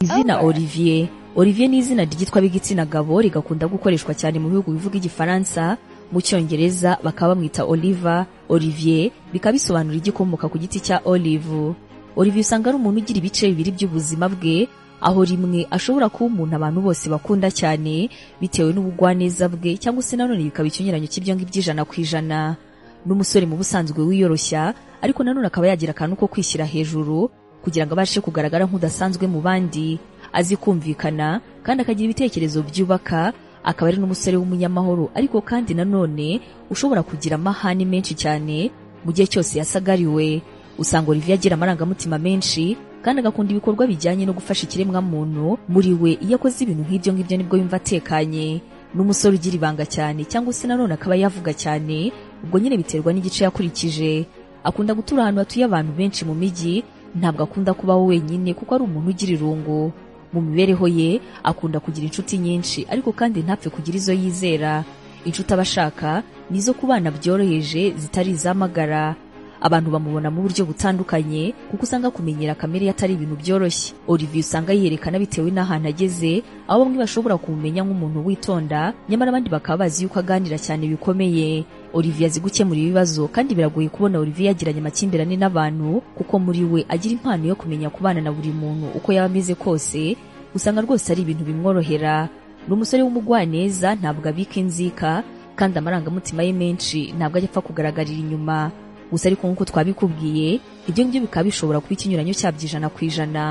izina Olivier Olivier ni izina ryitwa b'igitsina gabo rigakunda gukoreshwa cyane mu bihugu bivuga igifaransa mu cyongereza bakaba bamwita Oliver Olivier bikaba bisobanura igikomoka ku giti cya olive Olivier usanga ari umuntu ugira ibice bibiri by'ubuzima bwe aho rimwe ashobora kuba umuntu abantu bose bakunda cyane bitewe n'ubugwaneza bwe cyangwa se nanone bikaba ikinyuranyo cy'ibyo ngibyo ijana ku ijana n'umusore mu busanzwe wiyoroshya ariko nanone akaba yagira akantu ko kwishyira hejuru kugira ngo abashe kugaragara nk'udasanzwe mu bandi azi kumvikana kandi akagira ibitekerezo byubaka akaba ari n'umusore w'umunyamahoro ariko kandi nanone ushobora kugira amahane menshi cyane mu gihe cyose yasagariwe usanga Olivier agira amarangamutima menshi kandi agakunda ibikorwa bijyanye no gufasha ikiremwa muntu muri we iyo akoze ibintu nk'ibyo ngibyo nibwo yumva atekanye n'umusore ugira ibanga cyane cyangwa se nanone akaba yavuga cyane ubwo nyine biterwa n'igice yakurikije akunda gutura ahantu hatuye abantu benshi mu mijyi ntabwo akunda kubaho wenyine kuko ari umuntu ugira irungu mu mibereho ye akunda kugira inshuti nyinshi ariko kandi ntapfe kugira izo yizera inshuti aba ashaka ni izo ku bana byoroheje zitari izamagara abantu bamubona mu buryo butandukanye kuko usanga kumenyera kamere ye atari ibintu byoroshye Olivier usanga yiyerekana bitewe n'ahantu ageze aho bamwe bashobora kumumenya nk'umuntu witonda nyamara abandi bakaba bazi yuko aganira cyane bikomeye Olivier azi gukemura ibibazo kandi biragoye kubona Olivier yagiranye amakimbirane n'abantu kuko muri we agira impano yo kumenya kubana na buri muntu uko yaba ameze kose usanga rwose ari ibintu bimworohera ni umusore w'umugwaneza ntabwo abika inzika kandi amarangamutima ye menshi ntabwo ajya apfa kugaragarira inyuma gusa ariko nk'uko twabikubwiye ibyo ngibyo bikaba bishobora kuba ikinyuranyo cyabyo ijana ku ijana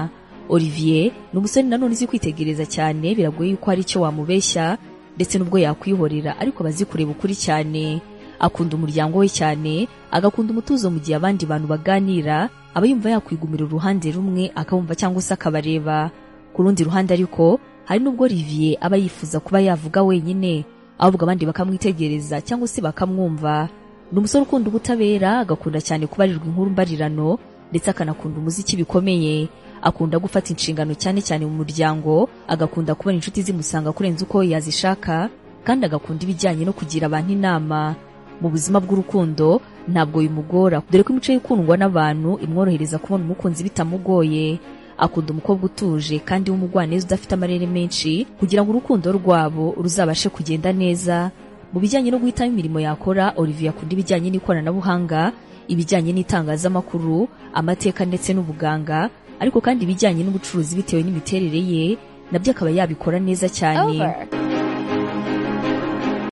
Olivier ni umusore nanone uzi kwitegereza cyane biragoye yuko hari icyo wamubeshya ndetse n'ubwo yakwihorera ariko aba azi kureba ukuri cyane akunda umuryango we cyane agakunda umutuzo mu gihe abandi bantu baganira aba yumva yakwigumira uruhande rumwe akabumva cyangwa se akabareba ku rundi ruhande ariko hari n'ubwo Olivier aba yifuza kuba yavuga wenyine ahubwo abandi bakamwitegereza cyangwa se bakamwumva ni umusore ukunda ubutabera agakunda cyane kubarirwa inkuru mbarirano ndetse akanakunda umuziki bikomeye akunda gufata inshingano cyane cyane mu muryango agakunda kubona inshuti zimusanga kurenza uko yazishaka kandi agakunda ibijyanye no kugira abantu inama mu buzima bw'urukundo ntabwo bimugora dore ko imico ikundwa n'abantu imworohereza kubona umukunzi bitamugoye akunda umukobwa utuje kandi w'umugwaneza udafite amarere menshi kugira ngo urukundo rwabo ruzabashe kugenda neza mu bijyanye no guhitamo imirimo yakora Olivier akunda ibijyanye n'ikoranabuhanga ibijyanye n'itangazamakuru amateka ndetse n'ubuganga ariko kandi ibijyanye n'ubucuruzi bitewe n'imiterere ye nabyo akaba yabikora neza cyane Over.